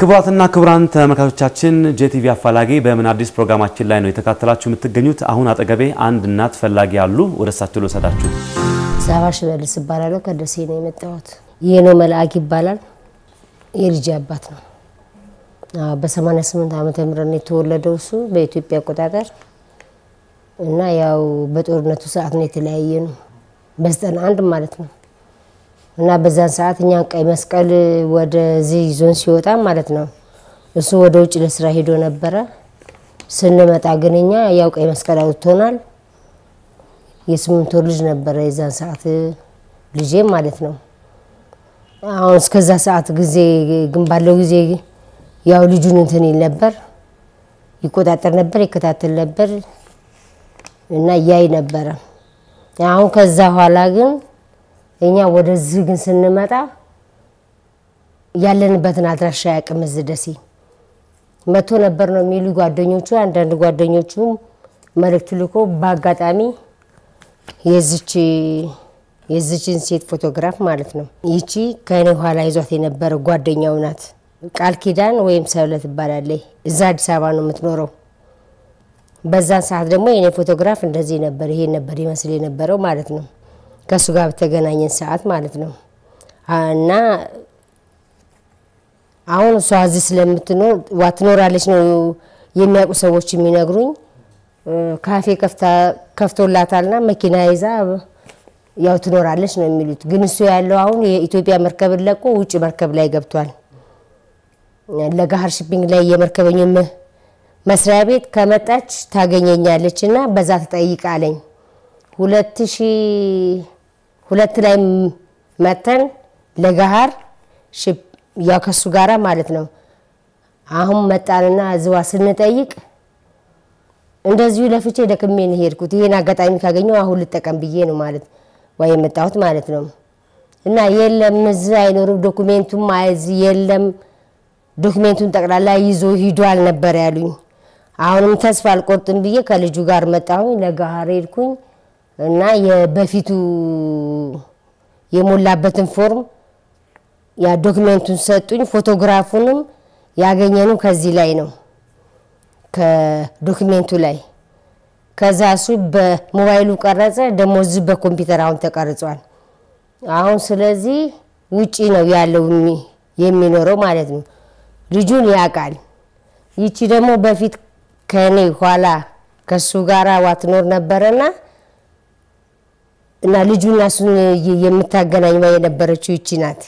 ክቡራትና ክቡራን ተመልካቾቻችን ጄቲቪ አፋላጊ በምን አዲስ ፕሮግራማችን ላይ ነው የተካተላችሁ የምትገኙት። አሁን አጠገቤ አንድ እናት ፈላጊ አሉ። ወደ እሳቸው ልወሰዳችሁ። ሳባ ሽመልስ እባላለሁ። ከደሴ ነው የመጣሁት። ይህ ነው መልአክ ይባላል። የልጅ አባት ነው። አዎ፣ በ88 ዓመተ ምህረት ነው የተወለደው እሱ በኢትዮጵያ አቆጣጠር እና ያው በጦርነቱ ሰዓት ነው የተለያየ ነው በዘጠና አንድ ማለት ነው እና በዛን ሰዓት እኛን ቀይ መስቀል ወደዚህ ይዞን ሲወጣ ማለት ነው እሱ ወደ ውጭ ለስራ ሄዶ ነበረ። ስንመጣ ግን እኛ ያው ቀይ መስቀል አውጥቶናል። የስምንት ወር ልጅ ነበረ የዛን ሰዓት ልጄ ማለት ነው። አሁን እስከዛ ሰዓት ጊዜ ግን ባለው ጊዜ ያው ልጁን እንትን ይል ነበር፣ ይቆጣጠር ነበር፣ ይከታተል ነበር እና እያይ ነበረ። አሁን ከዛ ኋላ ግን እኛ ወደዚህ ግን ስንመጣ ያለንበትን አድራሻ ያቅም እዚህ ደሴ መቶ ነበር ነው የሚሉ ጓደኞቹ። አንዳንድ ጓደኞቹም መልእክት ልኮ በአጋጣሚ የዚች የዚችን ሴት ፎቶግራፍ ማለት ነው ይቺ ከእኔ ኋላ ይዟት የነበረ ጓደኛው ናት። ቃል ኪዳን ወይም ሰብለ ትባላለች። እዛ አዲስ አበባ ነው የምትኖረው። በዛን ሰዓት ደግሞ የኔ ፎቶግራፍ እንደዚህ ነበር፣ ይሄ ነበር ይመስል የነበረው ማለት ነው ከእሱ ጋር በተገናኘን ሰዓት ማለት ነው። እና አሁን እሷ እዚህ ስለምትኖር ዋ ትኖራለች ነው የሚያውቁ ሰዎች የሚነግሩኝ። ካፌ ከፍቶላታልና መኪና ይዛ ያው ትኖራለች ነው የሚሉት። ግን እሱ ያለው አሁን የኢትዮጵያ መርከብን ለቆ ውጭ መርከብ ላይ ገብቷል። ለጋሃር ሽፒንግ ላይ የመርከበኝ መስሪያ ቤት ከመጣች ታገኘኛለች እና በዛ ትጠይቃለኝ ሁለት ሺ ሁለት ላይ መተን ለጋሃር ያው ከሱ ጋራ ማለት ነው። አሁን መጣንና እዝዋ ስንጠይቅ እንደዚሁ ለፍቼ ደክሜ ነው ሄድኩት። ይሄን አጋጣሚ ካገኘው አሁን ልጠቀም ብዬ ነው ማለት ወይ የመጣሁት ማለት ነው። እና የለም እዚህ አይኖርም ዶኩሜንቱም እዚህ የለም ዶክሜንቱን ጠቅላላ ይዞ ሂዷል ነበር ያሉኝ። አሁንም ተስፋ አልቆርጥም ብዬ ከልጁ ጋር መጣሁኝ። ለጋሃር ሄድኩኝ እና የበፊቱ የሞላበትን ፎርም ያ ዶክሜንቱን ሰጡኝ። ፎቶግራፉንም ያገኘነው ከዚህ ላይ ነው ከዶክሜንቱ ላይ። ከዛ እሱ በሞባይሉ ቀረጸ፣ ደግሞ እዚህ በኮምፒውተር አሁን ተቀርጿል። አሁን ስለዚህ ውጪ ነው ያለው የሚኖረው ማለት ነው። ልጁን ያውቃል። ይቺ ደግሞ በፊት ከኔ ኋላ ከሱ ጋር ዋትኖር ነበረና እና ልጁና እሱን የምታገናኝ የነበረችው ይቺ ናት።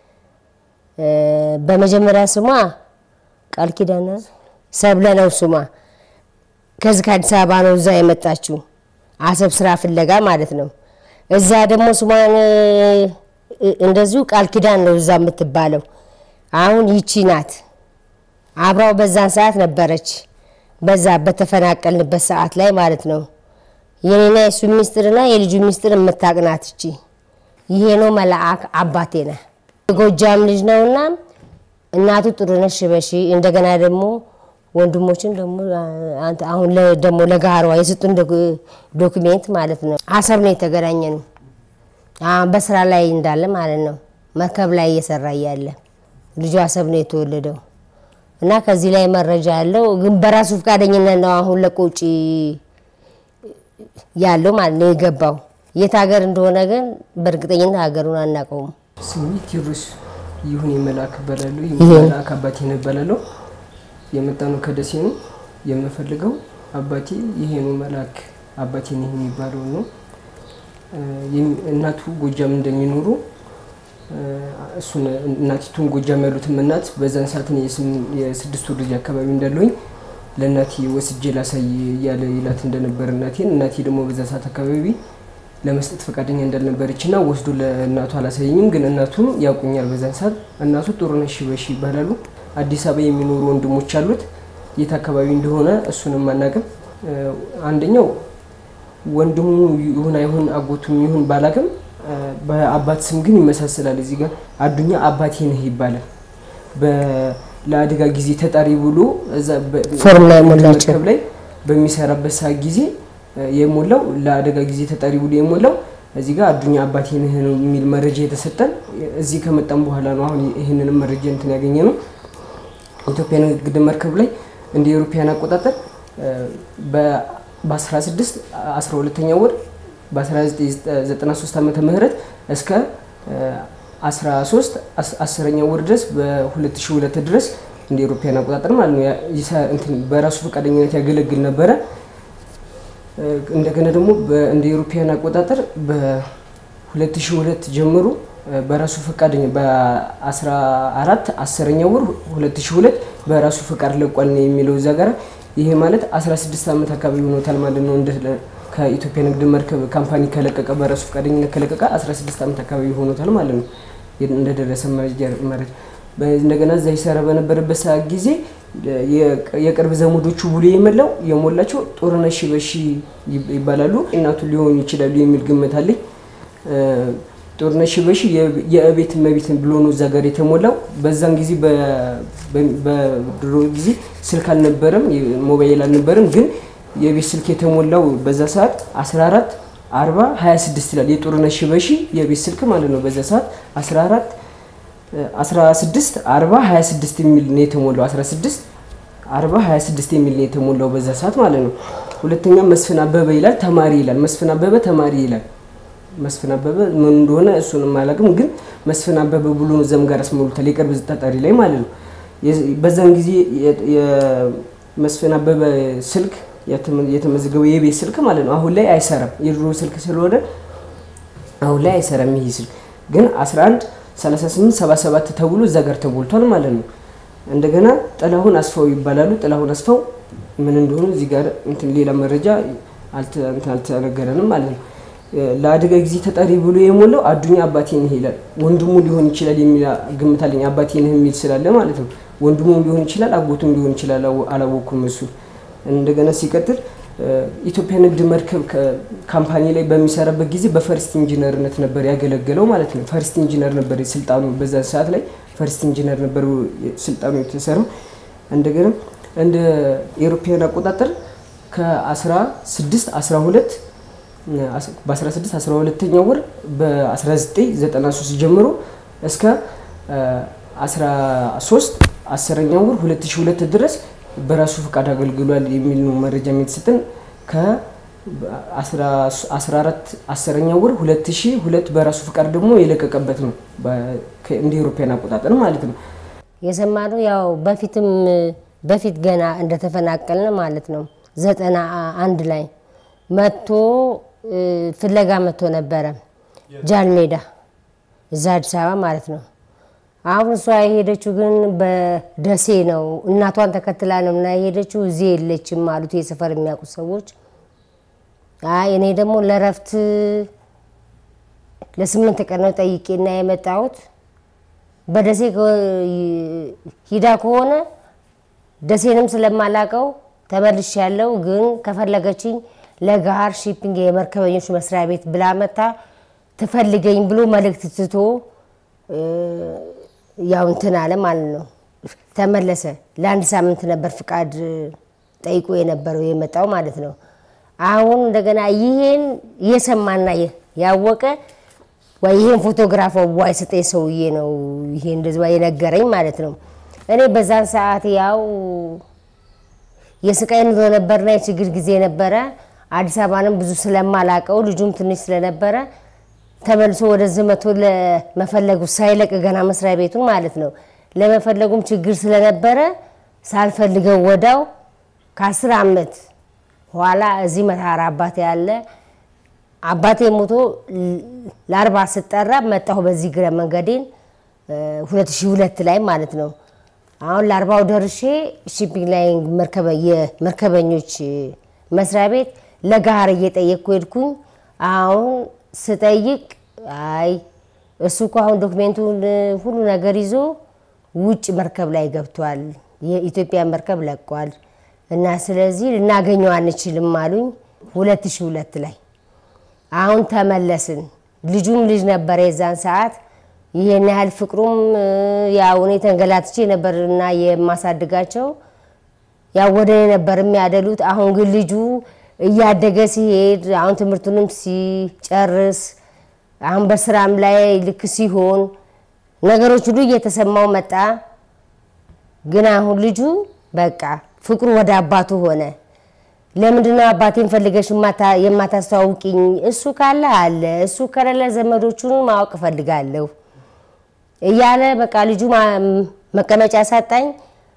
በመጀመሪያ ስሟ ቃል ኪዳን ሰብለ ነው ስሟ። ከዚህ ከአዲስ አበባ ነው እዛ የመጣችው አሰብ ስራ ፍለጋ ማለት ነው። እዛ ደግሞ ስሟን እንደዚሁ ቃል ኪዳን ነው እዛ የምትባለው። አሁን ይቺ ናት። አብራው በዛን ሰዓት ነበረች። በዛ በተፈናቀልንበት ሰዓት ላይ ማለት ነው። የኔና የሱ ሚስጥርና የልጁ ሚስጥር የምታቅናት እቺ ይሄ ነው መልአክ አባቴ ነህ። የጎጃም ልጅ ነውና እናቱ ጥሩነሽ ሽበሺ እንደገና ደግሞ ወንድሞችን ደግሞ አሁን ደግሞ ለጋህሯ የሰጡን ዶክሜንት ማለት ነው። አሰብ ነው የተገናኘ ነው በስራ ላይ እንዳለ ማለት ነው። መርከብ ላይ እየሰራ እያለ ልጁ አሰብ ነው የተወለደው እና ከዚህ ላይ መረጃ ያለው ግን በራሱ ፈቃደኝነት ነው አሁን ለቆ ውጪ ያለው ማለት ነው የገባው። የት ሀገር እንደሆነ ግን በእርግጠኝነት ሀገሩን አናውቀውም። ስሜ ቴዎድሮስ ይሁን የመልአክ እባላለሁ። የመልአክ አባቴ ነው እባላለሁ። የመጣ ነው ከደሴ ነው። የምፈልገው አባቴ ይሄ ነው መልአክ አባቴ ነው የሚባለው ነው። እናቱ ጎጃም እንደሚኖሩ እሱን እናቲቱን ጎጃም ያሉትም እናት በዛን ሰዓት የስድስት ወር ልጅ አካባቢ እንዳለሁኝ ለእናቴ ወስጄ ላሳይ እያለ ይላት እንደነበር እናቴን እናቴ ደግሞ በዛ ሰዓት አካባቢ ለመስጠት ፈቃደኛ እንዳልነበረች እና ወስዶ ለእናቱ አላሳየኝም። ግን እናቱም ያውቁኛል በዛን ሰዓት። እናቱ ጥሩነሽ ሽበሺ ይባላሉ። አዲስ አበባ የሚኖሩ ወንድሞች አሉት። የት አካባቢ እንደሆነ እሱንም አናውቅም። አንደኛው ወንድሙ ይሁን አይሁን አጎቱም ይሁን ባላቅም በአባት ስም ግን ይመሳሰላል። እዚህ ጋር አዱኛ አባቴ ነህ ይባላል። ለአደጋ ጊዜ ተጠሪ ብሎ ፎርም ላይ ሞላቸው መርከብ ላይ በሚሰራበት ሰዓት ጊዜ የሞላው ለአደጋ ጊዜ ተጠሪ ብሎ የሞላው እዚህ ጋር አዱኛ አባቴ ነህ ነው የሚል መረጃ የተሰጠን። እዚህ ከመጣም በኋላ ነው አሁን ይህንንም መረጃ እንትን ያገኘ ነው። ኢትዮጵያ ንግድ መርከብ ላይ እንደ ኤሮፓያን አቆጣጠር በ16 12ኛ ወር በ1993 ዓመተ ምህረት እስከ 13 10ኛ ወር ድረስ በ2002 ድረስ እንደ ኤሮፓያን አቆጣጠር ማለት ነው በራሱ ፈቃደኝነት ያገለግል ነበረ። እንደገና ደግሞ እንደ ኤሮፓያን አቆጣጠር በ2002 ጀምሮ በራሱ ፈቃደኛ በ14 10ኛ ወር 2002 በራሱ ፈቃድ ለቋል ነው የሚለው እዛ ጋር ይሄ ማለት 16 ዓመት አካባቢ ሆኖታል ማለት ነው። እንደ ከኢትዮጵያ ንግድ መርከብ ካምፓኒ ከለቀቀ በራሱ ፈቃደኝነት ከለቀቀ 16 ዓመት አካባቢ ሆኖታል ማለት ነው። እንደደረሰ መረጃ እንደገና እዛ ይሰራ በነበረበት ሰዓት ጊዜ የቅርብ ዘመዶቹ ብሎ የመላው የሞላቸው ጦርነት ሺበሺ ይባላሉ እናቱ ሊሆኑ ይችላሉ የሚል ግምት አለኝ። ጦርነት ሺበሺ የእቤት እመቤት ብሎ ነው እዛ ጋር የተሞላው። በዛን ጊዜ በድሮ ጊዜ ስልክ አልነበረም፣ ሞባይል አልነበረም። ግን የቤት ስልክ የተሞላው በዛ ሰዓት 14 40 26 ይላል። የጦርነት ሺበሺ የቤት ስልክ ማለት ነው። በዛ ሰዓት 14 16 40 26 የሚል ነው የተሞላው። 16 40 26 የሚል ነው የተሞላው በዛ ሰዓት ማለት ነው። ሁለተኛ መስፍን አበበ ይላል ተማሪ ይላል። መስፍን አበበ ተማሪ ይላል። መስፍን አበበ ምን እንደሆነ እሱንም አላውቅም፣ ግን መስፍን አበበ ብሎ ነው እዛም ጋር አስሞሉታል የቅርብ ተጠሪ ላይ ማለት ነው። በዛን ጊዜ የመስፍን አበበ ስልክ የተመዘገበው የቤት ስልክ ማለት ነው አሁን ላይ አይሰራም። የድሮ ስልክ ስለሆነ አሁን ላይ አይሰራም። ይሄ ስልክ ግን 11 38 77 ተብሎ እዛ ጋር ተሞልቷል ማለት ነው። እንደገና ጥላሁን አስፋው ይባላሉ። ጥላሁን አስፋው ምን እንደሆኑ እዚህ ጋር እንትን ሌላ መረጃ አልተነገረንም ማለት ነው። ለአደጋ ጊዜ ተጠሪ ብሎ የሞላው አዱኛ አባቴ ነህ ይላል። ወንድሙ ሊሆን ይችላል የሚል ግምት አለኝ። አባቴ ነህ የሚል ስላለ ማለት ነው። ወንድሙም ሊሆን ይችላል፣ አጎቱም ሊሆን ይችላል። አላወኩም እሱ እንደገና ሲቀጥል ኢትዮጵያ ንግድ መርከብ ካምፓኒ ላይ በሚሰራበት ጊዜ በፈርስት ኢንጂነርነት ነበር ያገለገለው ማለት ነው። ፈርስት ኢንጂነር ነበር ስልጣኑ። በዛ ሰዓት ላይ ፈርስት ኢንጂነር ነበር ስልጣኑ የተሰራው። እንደገና እንደ ኤሮፓያን አቆጣጠር ከ16 12 በ16 12ኛ ወር በ1993 ጀምሮ እስከ 13 10ኛ ወር 2002 ድረስ በራሱ ፈቃድ አገልግሏል የሚል ነው መረጃ የተሰጠን። ከ14 10ኛ ወር 2002 በራሱ ፈቃድ ደግሞ የለቀቀበት ነው እንደ ኤሮፓያን አቆጣጠር ማለት ነው። የሰማነው ያው በፊትም በፊት ገና እንደተፈናቀልን ማለት ነው ዘጠና አንድ ላይ መጥቶ ፍለጋ መጥቶ ነበረ ጃልሜዳ እዛ አዲስ አበባ ማለት ነው። አሁን እሷ የሄደችው ግን በደሴ ነው። እናቷን ተከትላ ነው እና የሄደችው እዚህ የለችም አሉት የሰፈር የሚያውቁት ሰዎች። አይ እኔ ደግሞ ለረፍት ለስምንት ቀን ነው ጠይቄና የመጣሁት በደሴ ሂዳ ከሆነ ደሴንም ስለማላቀው ተመልሽ ያለው ግን ከፈለገችኝ ለጋር ሺፒንግ የመርከበኞች መስሪያ ቤት ብላ መታ ትፈልገኝ ብሎ መልእክት ትቶ ያው እንትን አለ ማለት ነው። ተመለሰ። ለአንድ ሳምንት ነበር ፍቃድ ጠይቆ የነበረው የመጣው ማለት ነው። አሁን እንደገና ይሄን የሰማና ያወቀ ወይ ይሄን ፎቶግራፍ ዋ የሰጠኝ ሰውዬ ነው ይሄ እንደዚህ የነገረኝ ማለት ነው። እኔ በዛን ሰዓት ያው የስቃይ ኑሮ ነበርና የችግር ጊዜ ነበረ። አዲስ አበባንም ብዙ ስለማላቀው ልጁም ትንሽ ስለነበረ ተመልሶ ወደዚህ መቶ ለመፈለጉ ሳይለቅ ገና መስሪያ ቤቱን ማለት ነው ለመፈለጉም ችግር ስለነበረ ሳልፈልገው ወዳው ከአስር ዓመት ኋላ እዚህ መታራ አባቴ ያለ አባቴ ሞቶ ለአርባ ስጠራ መጣሁ በዚህ ግረ መንገዴን 2002 ላይ ማለት ነው። አሁን ለአርባው ደርሼ ሺፒንግ ላይ የመርከበኞች መስሪያ ቤት ለጋር እየጠየቅኩ ሄድኩኝ። አሁን ስጠይቅ አይ እሱ እኮ አሁን ዶክሜንቱን ሁሉ ነገር ይዞ ውጭ መርከብ ላይ ገብቷል፣ የኢትዮጵያ መርከብ ለቋል እና ስለዚህ ልናገኘው አንችልም አሉኝ። 2002 ላይ አሁን ተመለስን። ልጁም ልጅ ነበረ የዛን ሰዓት ይሄን ያህል ፍቅሩም ያው እኔ ተንገላትቼ ነበርና የማሳድጋቸው ያው ወደ እኔ ነበር የሚያደሉት። አሁን ግን ልጁ እያደገ ሲሄድ አሁን ትምህርቱንም ሲጨርስ አሁን በስራም ላይ ልክ ሲሆን ነገሮች ሁሉ እየተሰማው መጣ። ግን አሁን ልጁ በቃ ፍቅሩ ወደ አባቱ ሆነ። ለምንድነው አባቴን ፈልገሽ የማታ- የማታስተዋውቂኝ? እሱ ካለ አለ፣ እሱ ከሌለ ዘመዶቹን ማወቅ እፈልጋለሁ እያለ በቃ ልጁ ማ- መቀመጫ ሳጣኝ።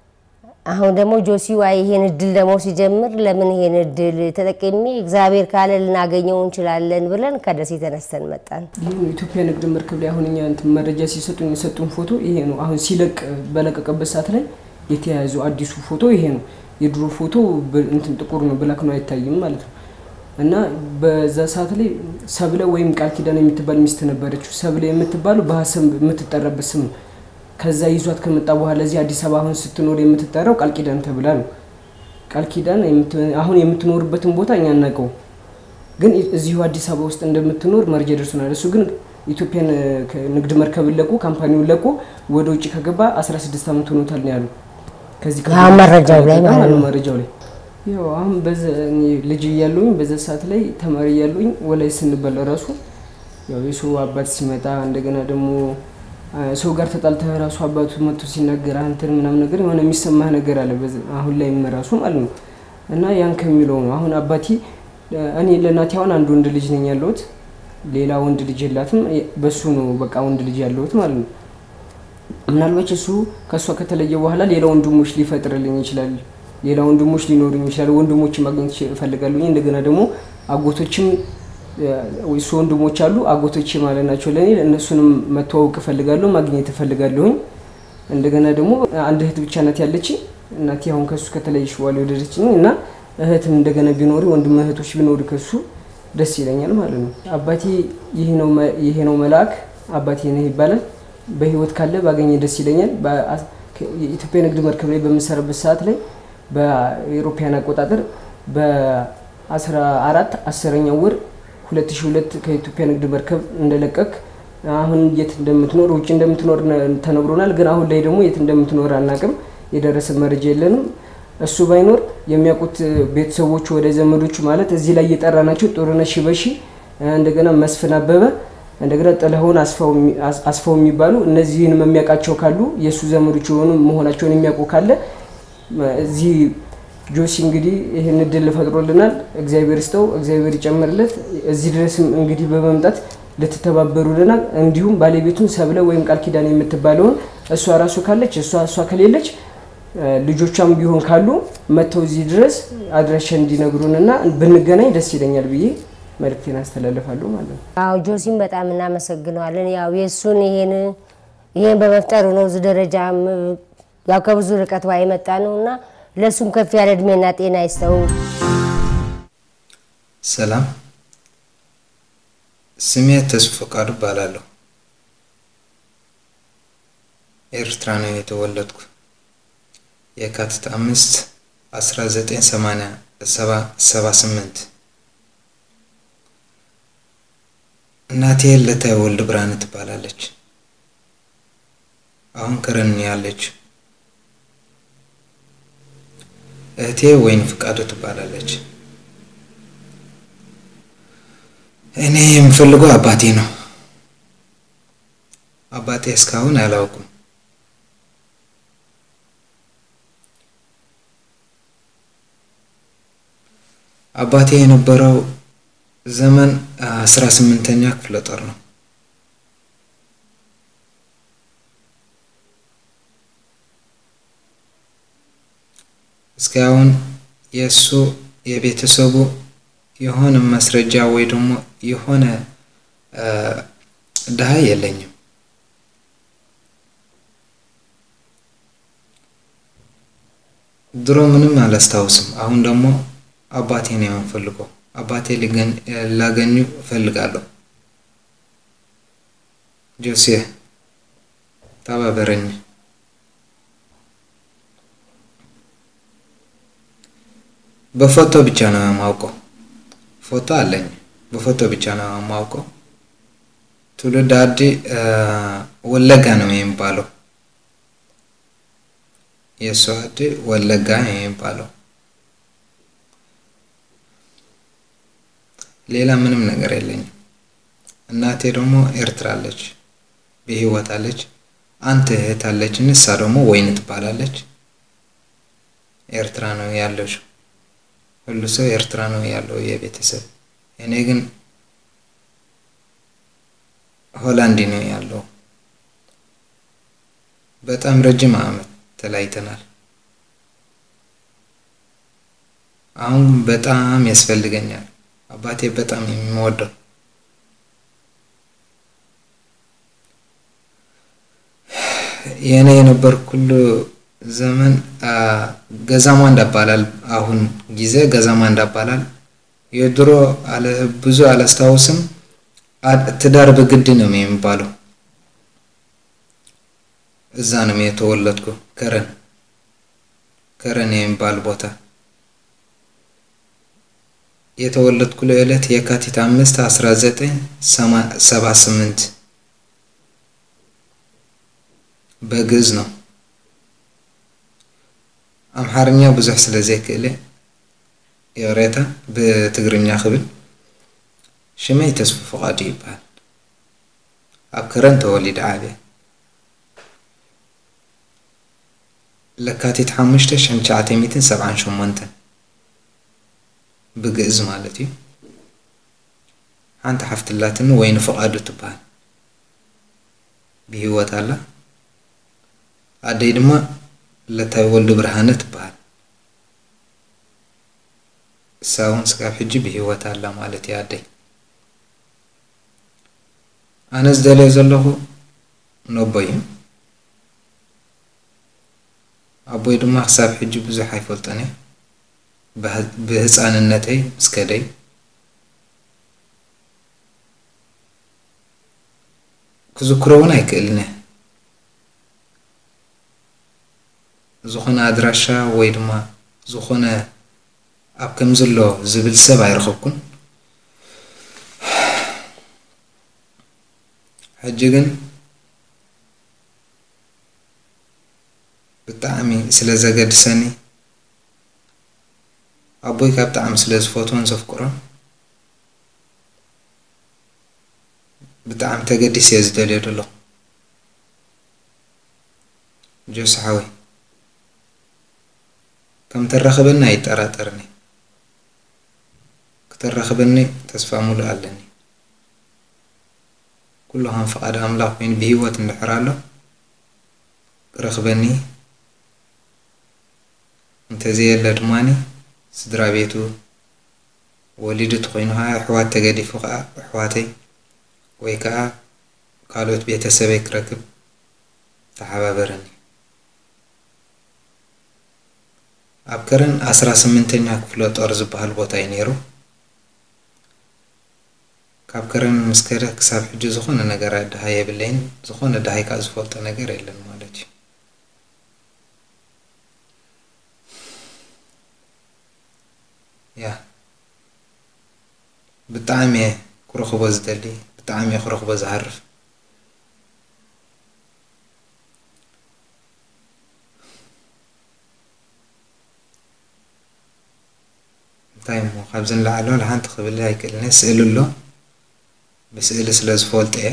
አሁን ደግሞ ጆሲዋ ይሄን እድል ደግሞ ሲጀምር ለምን ይሄን እድል ተጠቅሜ እግዚአብሔር ካለ ልናገኘው እንችላለን ብለን ከደሴ ተነስተን መጣን። ይህ ነው ኢትዮጵያ ንግድ መርከብ ላይ አሁን እኛ እንትን መረጃ ሲሰጡን የሰጡን ፎቶ ይሄ ነው። አሁን ሲለቅ በለቀቀበት ሰዓት ላይ የተያያዘው አዲሱ ፎቶ ይሄ ነው። የድሮ ፎቶ ብ- እንትን ጥቁር ነው፣ ብላክ ነው፣ አይታይም ማለት ነው። እና በዛ ሰዓት ላይ ሰብለ ወይም ቃል ኪዳን የምትባል ሚስት ነበረችው። ሰብለ የምትባለው በሀሰብ የምትጠራበት ስም ነው። ከዛ ይዟት ከመጣ በኋላ እዚህ አዲስ አበባ አሁን ስትኖር የምትጠራው ቃል ኪዳን ተብላ ነው። ቃል ኪዳን የምት- አሁን የምትኖርበትን ቦታ እኛ አናውቀው ግን እዚሁ አዲስ አበባ ውስጥ እንደምትኖር መረጃ ደርሶናል። እሱ ግን ኢትዮጵያን ንግድ መርከብን ለቆ ካምፓኒውን ለቆ ወደ ውጭ ከገባ 16 ዓመት ሆኖታል ነው ያሉ። ከዚህ ከ- አሁን መረጃው ላይ ከለቀቀ ማለት ነው። መረጃው ላይ ያው አሁን በዛ እኔ ልጅ እያለሁኝ በዛ ሰዓት ላይ ተማሪ እያለሁኝ ወላይ ስንበላ ራሱ ያው የሰው አባት ሲመጣ እንደገና ደግሞ አ፣ ሰው ጋር ተጣልተህ ራሱ አባቱ መጥቶ ሲናገር አንተን ምናምን ነገር የሆነ የሚሰማህ ነገር አለ። በዛ- አሁን ላይ ራሱ ማለት ነው እና ያን ከሚለው ነው አሁን አባቴ እኔ ለእናቴ አሁን አንድ ወንድ ልጅ ነኝ ያለሁት፣ ሌላ ወንድ ልጅ የላትም። በሱ ነው በቃ ወንድ ልጅ ያለሁት ማለት ነው። ምናልባት እሱ ከእሷ ከተለየ በኋላ ሌላ ወንድሞች ሊፈጥርልኝ ይችላል። ሌላ ወንድሞች ሊኖሩኝ ይችላል። ወንድሞችን ማግኘት እፈልጋለሁ። እንደገና ደግሞ አጎቶችም እሱ ወንድሞች አሉ አጎቶች ማለት ናቸው ለእኔ እነሱንም መተዋወቅ እፈልጋለሁ፣ ማግኘት እፈልጋለሁኝ። እንደገና ደግሞ አንድ እህት ብቻ ናት ያለች እናቴ አሁን ከሱ ከተለየች በኋላ የወለደችኝ እና እህትም እንደገና ቢኖሩ ወንድም እህቶች ቢኖሩ ከሱ ደስ ይለኛል ማለት ነው። አባቴ ይህ ነው መ- ይሄ ነው መልአክ አባቴ ነህ ይባላል። በህይወት ካለ ባገኘ ደስ ይለኛል። በአ- ከ- የኢትዮጵያ ንግድ መርከብ ላይ በምሰራበት ሰዓት ላይ በኤሮፓያን አቆጣጠር በ14 አስረኛው ወር 2002 ከኢትዮጵያ ንግድ መርከብ እንደለቀቅ አሁን የት እንደምትኖር ውጭ እንደምትኖር ነ- ተነግሮናል። ግን አሁን ላይ ደግሞ የት እንደምትኖር አናቅም። የደረሰ መረጃ የለንም። እሱ ባይኖር የሚያውቁት ቤተሰቦቹ ወደ ዘመዶቹ ማለት እዚህ ላይ እየጠራ ናቸው ጦርነት ሽበሺ፣ እንደገና መስፍን አበበ፣ እንደገና ጥላሁን አስፋው የሚ- አስ- አስፋው የሚባሉ እነዚህንም የሚያውቃቸው ካሉ የእሱ ዘመዶች የሆኑ መሆናቸውን የሚያውቁ ካለ እዚህ ጆሲ እንግዲህ ይህን እድል ፈጥሮልናል። እግዚአብሔር ይስጠው፣ እግዚአብሔር ይጨምርለት። እዚህ ድረስም እንግዲህ በመምጣት ልትተባበሩልናል። እንዲሁም ባለቤቱን ሰብለ ወይም ቃል ኪዳን የምትባለውን እሷ ራሱ ካለች እሷ እሷ ከሌለች እ፣ ልጆቿም ቢሆን ካሉ መጥተው እዚህ ድረስ አድራሻ እንዲነግሩንና ብንገናኝ ደስ ይለኛል ብዬ መልእክቴን አስተላልፋለሁ ማለት ነው። አዎ ጆሲን በጣም እናመሰግነዋለን። ያው የእሱን ይሄን ይሄን በመፍጠሩ ነው እዚህ ደረጃም ያው ከብዙ ርቀት ዋ የመጣ ነው እና ለእሱም ከፍ ያለ እድሜና ጤና ይስጠው። ሰላም፣ ስሜ ተስፎ ፈቃዱ እባላለሁ። ኤርትራ ነው የተወለድኩ። የካቲት አምስት 1978 እናቴ ለታይ ወልድ ብርሃን ትባላለች። አሁን ከረን ያለች። እህቴ ወይን ፍቃዱ ትባላለች። እኔ የምፈልገው አባቴ ነው። አባቴ እስካሁን አላውቅም። አባቴ የነበረው ዘመን አስራ ስምንተኛ ክፍለ ጦር ነው። እስካሁን የእሱ የቤተሰቡ የሆነ ማስረጃ ወይ ደግሞ የሆነ ድሃ የለኝም። ድሮ ምንም አላስታውስም። አሁን ደግሞ አባቴ ነው የምፈልገው። አባቴ ላገኙ እፈልጋለሁ። ጆሴ ተባበረኝ። በፎቶ ብቻ ነው የማውቀው። ፎቶ አለኝ። በፎቶ ብቻ ነው የማውቀው። ትውልድ አዲ ወለጋ ነው የሚባለው። የእሱ አዲ ወለጋ ነው የሚባለው። ሌላ ምንም ነገር የለኝም። እናቴ ደግሞ ኤርትራ አለች፣ በህይወት አለች። አንተ እህት አለች፣ ንሳ ደግሞ ወይን ትባላለች። ኤርትራ ነው ያለሽ። ሁሉ ሰው ኤርትራ ነው ያለው የቤተሰብ። እኔ ግን ሆላንድ ነው ያለው። በጣም ረጅም ዓመት ተለያይተናል። አሁን በጣም ያስፈልገኛል። አባቴ በጣም የሚወደው የኔ የነበር ኩሉ ዘመን ገዛማ እንዳባላል አሁን ጊዜ ገዛማ እንዳባላል የድሮ ብዙ አላስታውስም። ትዳር በግድ ነው የሚባለው። እዛ ነው የተወለድኩ። ከረን ከረን የሚባል ቦታ የተወለድኩ ለዕለት የካቲት አምስት አስራ ዘጠኝ ሰባ ስምንት በግዕዝ ነው። አምሓርኛ ብዙሕ ስለ ዘይክእለ የሬታ ብትግርኛ ክብል ሽመይ ተስፉ ፍቓዱ ይበሃል። ኣብ ከረን ተወሊደ ዓብየ ለካቲት ሓሙሽተ ሽሕን ትሽዓተ ሚእትን ሰብዓን ሸሞንተን ብግእዝ ማለት እዩ። ሓንቲ ሓፍትላትን ወይኒ ፍቓዱ ትበሃል ብሂወት ኣላ። ኣደይ ድማ ለታይ ወልዲ ብርሃነ ትበሃል። እሳ እውን ስካብ ሕጂ ብሂወት ኣላ ማለት እዩ ኣደይ። ኣነ ዝደለዮ ዘለኹ ነቦ እዩ። ኣቦይ ድማ ክሳብ ሕጂ ብዙሕ ኣይፈልጦን እየ ብህፃንነተይ ምስ ከደይ ክዝክሮ እውን ኣይክእልን እየ ዝኾነ ኣድራሻ ወይ ድማ ዝኾነ ኣብ ከም ዘሎ ዝብል ሰብ ኣይረኸብኩን ሕጂ ግን ብጣዕሚ ስለ ዘገድሰኒ ኣቦይ ካብ ብጣዕሚ ስለ ዝፈትዎን ዘፍቅሮን ብጣዕሚ ተገዲስ እየ ዝደልዮ ደለኹ ጆስሓወይ ከም ተረኽበኒ ኣይጠራጠርኒ ክተረኽበኒ ተስፋ ሙሉእ ኣለኒ ኩሉ ከም ፍቓድ ኣምላኽ ኮይኑ ብሂወት እንድሕር ኣሎ ክረኽበኒ እንተዘየለ ድማኒ ስድራ ቤቱ ወሊዱ ተኮይኑ ከዓ ኣሕዋት ተገዲፉ ከዓ ኣሕዋተይ ወይ ከዓ ካልኦት ቤተሰበይ ክረክብ ተሓባበረኒ ኣብ ከረን ዓስራ ስምንተኛ ክፍለ ጦር ዝበሃል ቦታ እዩ ነይሩ ካብ ከረን ምስ ከደ ክሳብ ሕጂ ዝኾነ ነገር ድሃ የብለይን ዝኾነ ድሃይካ ዝፈልጦ ነገር የለን ማለት እዩ ያ ብጣዕሚ እየ ክረኽቦ ዝደሊ ብጣዕሚ እየ ክረኽቦ ዝሃርፍ እንታይ እሞ ካብዚ ንላዕሎ ንሓንቲ ክብል ኣይክእልን ስእሊ ኣሎ ብስእሊ ስለ ዝፈልጦ እየ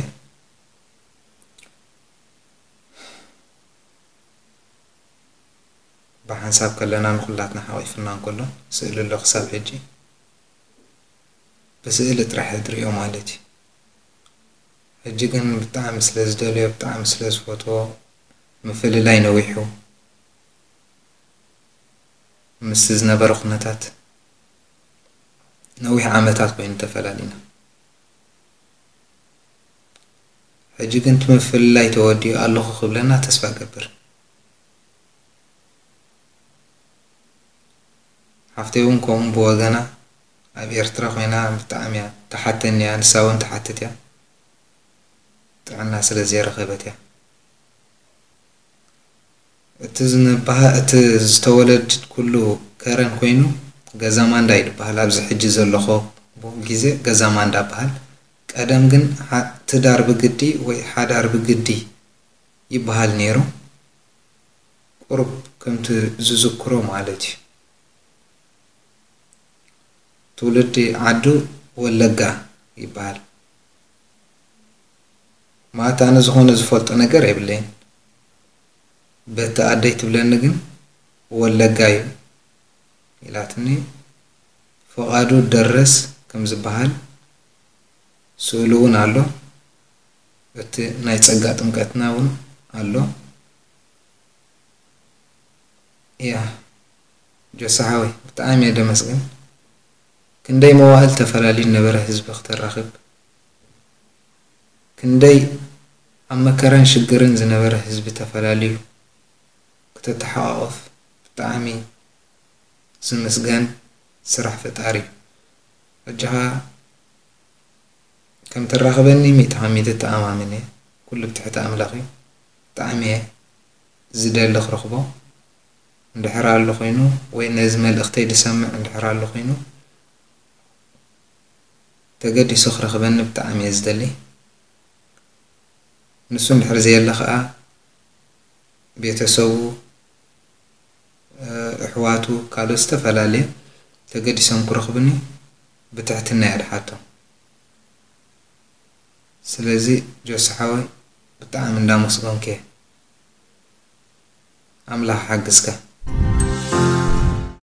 ብሓንሳብ ከለና ንኩላትና ሓቂፍና እንከሎ ስእሊ ኣሎ ክሳብ ሕጂ ብስእሊ ጥራሕ ትሪኦ ማለት እዩ ሕጂ ግን ብጣዕሚ ስለ ዝደልዮ ብጣዕሚ ስለ ዝፈትዎ ምፍልላይ ነዊሑ ምስ ዝነበረ ኩነታት ነዊሕ ዓመታት ኮይኑ ተፈላሊና ሕጂ ግን እቲ ምፍልላይ ተወዲኡ ኣለኹ ክብለና ተስፋ ገብር ሓፍተይ እውን ከምኡ ብወገና ኣብ ኤርትራ ኮይና ብጣዕሚ እያ ተሓተኒ እያ ንሳ እውን ተሓትት እያ ጥዕና ስለ ዘይረኸበት እያ እቲ ዝንባሃ እቲ ዝተወለድ ኩሉ ከረን ኮይኑ ገዛ ማንዳ ይድበሃል ኣብዚ ሕጂ ዘለኹ ግዜ ገዛ ማንዳ በሃል ቀደም ግን ትዳር ብግዲ ወይ ሓዳር ብግዲ ይበሃል ነይሩ ቁርብ ከምቲ ዝዝክሮ ማለት እዩ ትውልዲ ዓዱ ወለጋ ይበሃል ማለት ኣነ ዝኾነ ዝፈልጦ ነገር የብለይን በቲ ኣደይ ትብለኒ ግን ወለጋ እዩ ኢላትኒ ፍቓዱ ደረስ ከም ዝበሃል ስእሉ እውን ኣሎ እቲ ናይ ፀጋ ጥምቀትና እውን ኣሎ እያ ጆሳሓወይ ብጣዕሚ እየ ደመስግን ክንደይ መዋህል ተፈላለዩ ነበረ ህዝቢ ክተራኽብ ክንደይ ኣብ መከራን ሽግርን ዝነበረ ህዝቢ ተፈላለዩ ክተተሓቋቆፍ ብጣዕሚ ዝምስገን ስራሕ ፈጣሪ እዩ ሕጂ ኸ ከም ትራኸበኒ ሚእቲ ካብ ሚእቲ ተኣማምን እየ ኩሉ ብትሕቲ ኣምላኽ እዩ ብጣዕሚ እየ ዝደሊ ክረኽቦ እንድሕር ኣሎ ኮይኑ ወይ ነዚ መልእኽተይ ዝሰምዕ እንድሕር ኣሎ ኮይኑ ተገዲሱ ክረኽበኒ ብጣዕሚ እየ ዝደሊ ንሱ እንድሕር ዘየለ ከዓ ቤተሰቡ ኣሕዋቱ ካልኦት ዝተፈላለየ ተገዲሶም ክረኽብኒ ብትሕትና እየ ድሓቶም ስለዚ ጆስሓወይ ብጣዕሚ እንዳመስገንከ እየ ኣምላኽ ሓግዝካ